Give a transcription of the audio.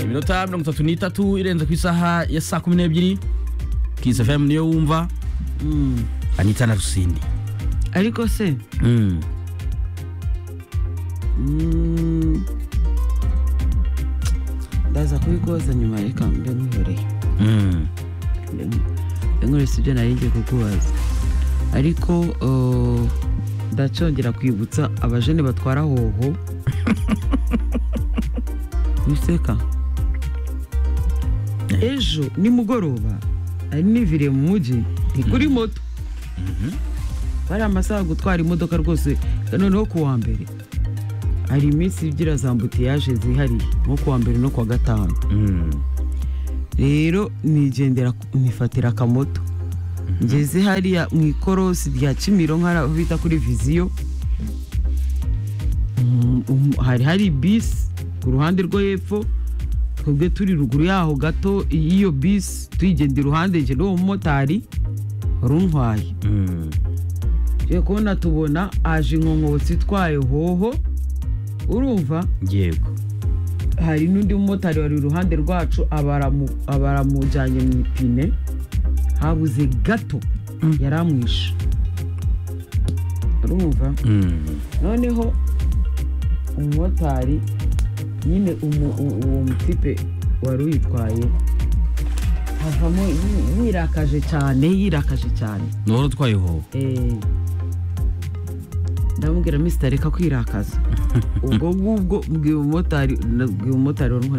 iminota mirongo itatu n'itatu irenze ku isaha ya saa kumi n'ebyiri kisi fm niyo wumva anita na rusindi ariko se Mm. mm, ndaza kubikoza nyuma reka mbe nkwihoreye Mm. Mbe nk- mbe nkwihoreye ibyo nari ngiye kukubaza ariko uh, ndacongera kwibutsa abajene batwara hoho wiseka ejo nimugoroba nari niviriye mu mujyi ni kuri moto bari amasaha gutwara imodoka rwose noneho ku wa mbere hari iminsi igira za mbutiyaje zihariye nko ku wa mbere no ku wa gatanu Mm. rero nigendera nifatira akamoto ngeze hariya mu ikorosi rya kimironko hari aho bita kuri viziyo Mm, um, hari hari bisi ku ruhande rwo hepfo twebwe turi ruguru yaho gato iyo bisi tuyigenda iruhande njye n'uwo mumotari wari untwaye Mm. tugiye kubona tubona aje inkonkobotsi itwaye hoho urumva yego hari n'undi mumotari wari iruhande rwacu abaramu- abaramujyanye mu ipine habuze gato yari amwishe urumva Mm. noneho umumotari nyine umu- u- uwo mutipe wari uyitwaye avamo yi- yirakaje cyane yirakaje cyane nuhora utwayeho Eh, ndamubwira misita reka kwirakaza ubwo ngubwo mbwira umumotari nabwira umumotari wari umuhari